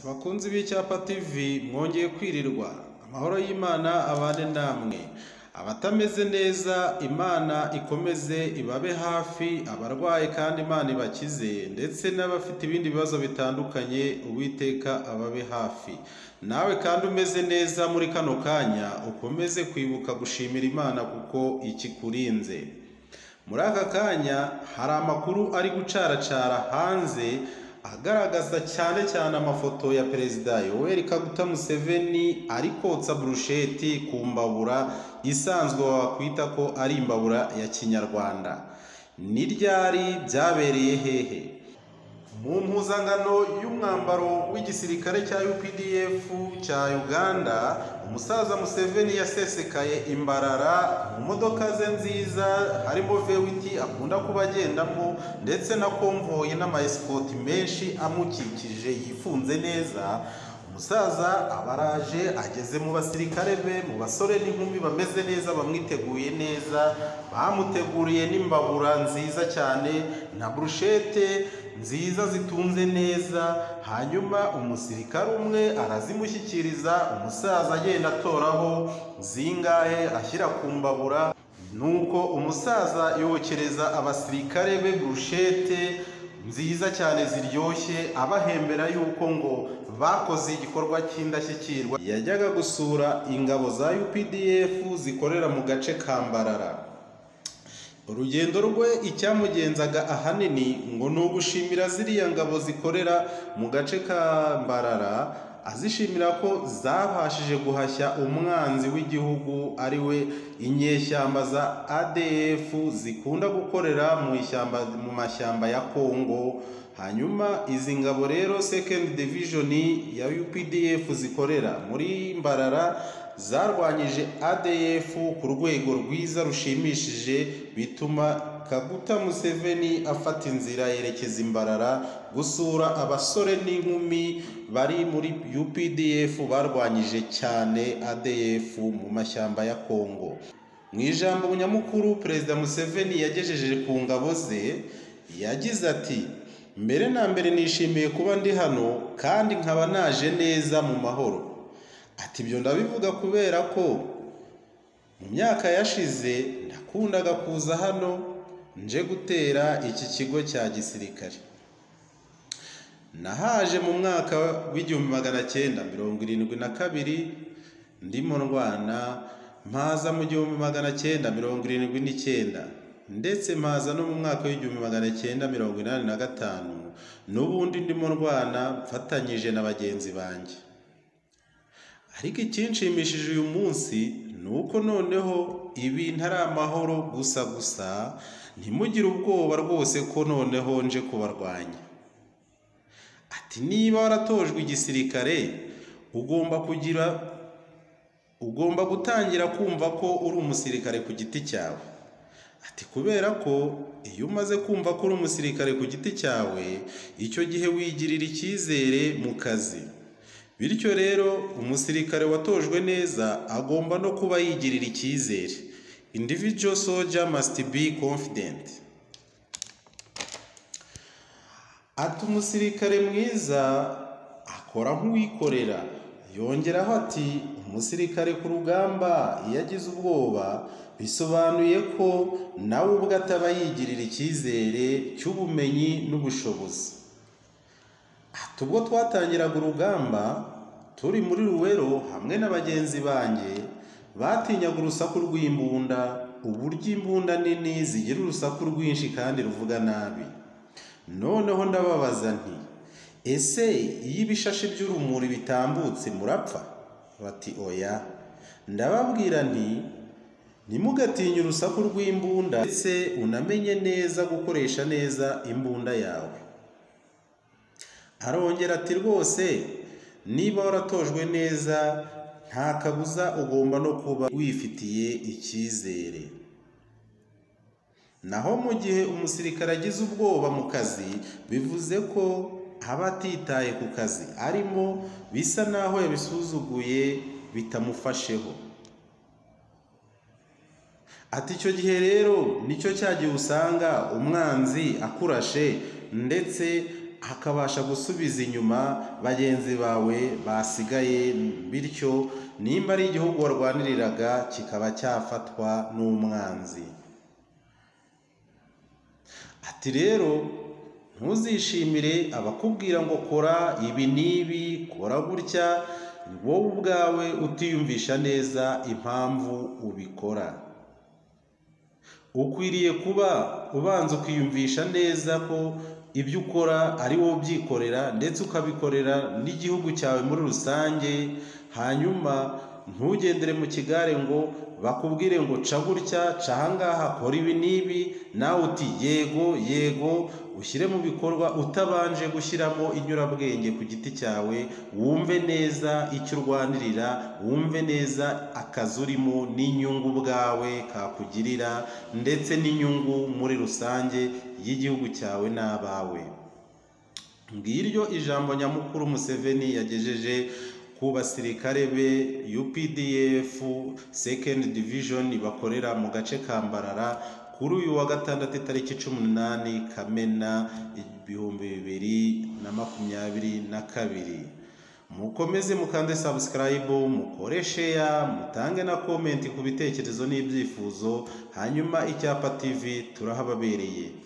bakunzi b'icyapa tv mwongeye kwirirwa amahoro y'imana abane namwe abatameze neza imana ikomeze ibabe hafi abarwaye kandi imana ibakize ndetse n'abafite ibindi bibazo bitandukanye uwiteka ababe hafi nawe kandi umeze neza muri kano kanya ukomeze kwibuka gushimira imana kuko ikikurinze muri aka kanya hari amakuru ari gucaracara hanze agaragaza cyane cyane amafoto ya perezida yoweri kaguta museveni ari kotsa burusheti ku mbabura isanzwe wakwita ko ari imbabura ya kinyarwanda ni ryari byabereye hehe mu mpuzangano y'umwambaro w'igisirikare cya UPDF cya Uganda umusaza Museveni yasesekaye imbarara mu modoka ze nziza harimo vewiti akunda kuba agendamo ndetse na konvoyi n'amayesikoti menshi amukikije yifunze neza umusaza abaraje ageze mu basirikare be mu basore n'inkumi bameze neza bamwiteguye neza bamuteguriye n'imbabura nziza cyane na burushete nziza zitunze neza hanyuma umusirikare umwe arazimushyikiriza umusaza agenda atoraho zingahe ashyira ku mbabura nuko umusaza yokereza abasirikare be burushete nziza cyane ziryoshye abahembera yuko ngo bakoze igikorwa cy'indashyikirwa yajyaga gusura ingabo za UPDF zikorera mu gace ka Mbarara urugendo rwe icyamugenzaga ahanini ngo ni ugushimira ziriya ngabo zikorera mu gace ka Mbarara azishimira ko zabashije guhashya umwanzi w'igihugu ari we inyeshyamba za ADF zikunda gukorera mu ishyamba mu mashyamba ya Kongo hanyuma izi ngabo rero second division ya UPDF zikorera muri Mbarara zarwanyije ADF ku rwego rwiza rushimishije bituma Kaguta Museveni afata inzira yerekeza Imbarara gusura abasore n'inkumi bari muri UPDF barwanyije cyane ADF mu mashyamba ya Kongo mu ijambo nyamukuru Perezida Museveni yagejeje ku ngabo ze yagize ati mbere na mbere nishimiye kuba ndi hano kandi nkaba naje neza mu mahoro ati ibyo ndabivuga kubera ko mu myaka yashize nakundaga kuza hano nje gutera iki kigo cya gisirikare nahaje mu mwaka w'igihumbi magana cyenda mirongo irindwi na kabiri ndimo ndwana mpaza mu gihumbi magana cyenda mirongo irindwi n'icyenda ndetse mpaza no mu mwaka w'igihumbi magana cyenda mirongo inani na gatanu n'ubundi ndimo ndwana mfatanyije na bagenzi banjye ariko ikinshimishije uyu munsi ni uko noneho ibintu ari amahoro gusa gusa ntimugire ubwoba rwose ko noneho nje kubarwanya ati niba waratojwe igisirikare ugomba kugira ugomba gutangira kumva ko uri umusirikare ku giti cyawe ati kubera ko iyo umaze kumva ko uri umusirikare ku giti cyawe icyo gihe wigirira icyizere mu kazi bityo rero umusirikare watojwe neza agomba no kuba yigirira icyizere individual soldier must be confident ati umusirikare mwiza akora nk'uwikorera yongeraho ati umusirikare ku rugamba iyo agize ubwoba bisobanuye ko nawe ubwe ataba yigirira icyizere cy'ubumenyi n'ubushobozi ati ubwo twatangiraga urugamba turi muri ruwero hamwe na bagenzi banjye batinyaga urusaku rw'imbunda uburyo imbunda nini zigira urusaku rwinshi kandi ruvuga nabi noneho ndababaza nti ese iyo ibishashi by'urumuri bitambutse murapfa bati oya ndababwira nti ntimugatinye urusaku rw'imbunda ndetse unamenye neza gukoresha neza imbunda yawe arongera ati rwose niba waratojwe neza nta kabuza ugomba no kuba wifitiye icyizere naho mu gihe umusirikare agize ubwoba mu kazi bivuze ko aba atitaye ku kazi arimo bisa naho yabisuzuguye bitamufasheho ati icyo gihe rero nicyo cyagiye usanga umwanzi akurashe ndetse hakabasha gusubiza inyuma bagenzi bawe basigaye bityo nimba ari igihugu warwaniriraga kikaba cyafatwa n'umwanzi ati rero ntuzishimire abakubwira ngo kora ibi n'ibi kora gutya wowe ubwawe utiyumvisha neza impamvu ubikora ukwiriye kuba ubanza ukiyumvisha neza ko ibyo ukora ari wowe ubyikorera ndetse ukabikorera n'igihugu cyawe muri rusange hanyuma ntugendere mu kigare ngo bakubwire ngo ca gutya ca ahangaha kora ibi n'ibi nawe uti yego yego ushyire mu bikorwa utabanje gushyiramo inyurabwenge ku giti cyawe wumve neza icyo urwanirira wumve neza akazi urimo n'inyungu ubwawe kakugirira ndetse n'inyungu muri rusange y'igihugu cyawe n'abawe ngiryo ijambo nyamukuru museveni yagejeje ku basirikare be UPDF second division bakorera mu gace ka Mbarara kuri uyu wa gatandatu itariki cumi n'umunani Kamena ibihumbi bibiri na makumyabiri na kabiri mukomeze mukande subscribe mukore share mutange na comment ku bitekerezo n'ibyifuzo hanyuma icyapa TV turahababereye